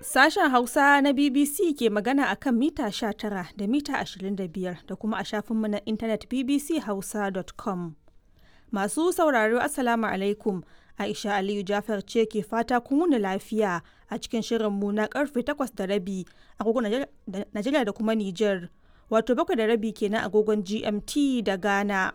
Sashen Hausa na BBC ke magana a kan mita 19 da mita 25 da kuma a shafinmu na intanet bbchausa.com. Masu sauraro Assalamu alaikum. Aisha Aliyu Jafar ce ke fata kun wuni lafiya a cikin shirinmu na karfe 8 da rabi agogon Najeriya da kuma Nijar. Wato bakwai da rabi kenan agogon GMT da Ghana.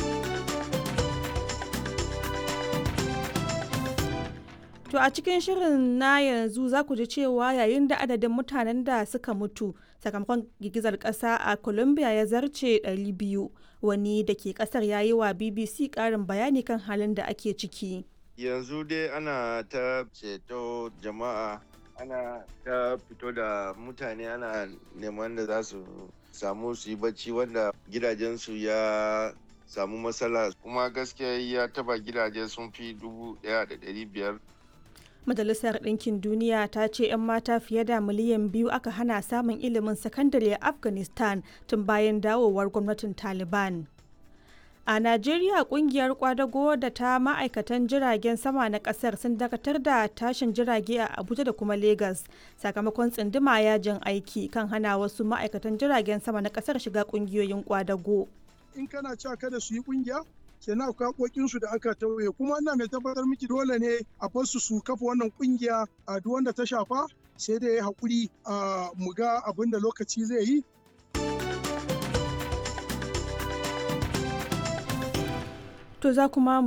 To a cikin shirin na yanzu za ku ji cewa yayin da adadin mutanen da suka mutu sakamakon girgizar ƙasa a Colombia ya zarce 200 wani da ke ƙasar ya yi wa BBC ƙarin bayani kan halin da ake ciki. Yanzu dai ana ta ceto jama'a ana ta fito da mutane ana neman da za su samu su yi bacci wanda gidajensu ya samu matsala kuma gaskiya ya taba gidaje sun fi dubu ɗaya da ɗari biyar Majalisar Ɗinkin Duniya ta ce 'yan mata fiye da miliyan biyu aka hana samun ilimin sakandare a Afghanistan tun bayan dawowar gwamnatin Taliban. A Najeriya kungiyar kwadago da ta ma'aikatan jiragen sama na kasar sun dakatar da tashin jirage a Abuja da kuma Legas sakamakon tsinduma yajin aiki kan hana wasu ma'aikatan jiragen sama na kasar shiga kungiyoyin kwadago. In kana cewa kada su yi kungiya, kenan akwai haƙoƙinsu da aka tauye kuma ina mai tabbatar miki dole ne a basu su kafa wannan kungiya a duk wanda ta shafa sai dai ya haƙuri a mu ga abin da lokaci zai yi To za kuma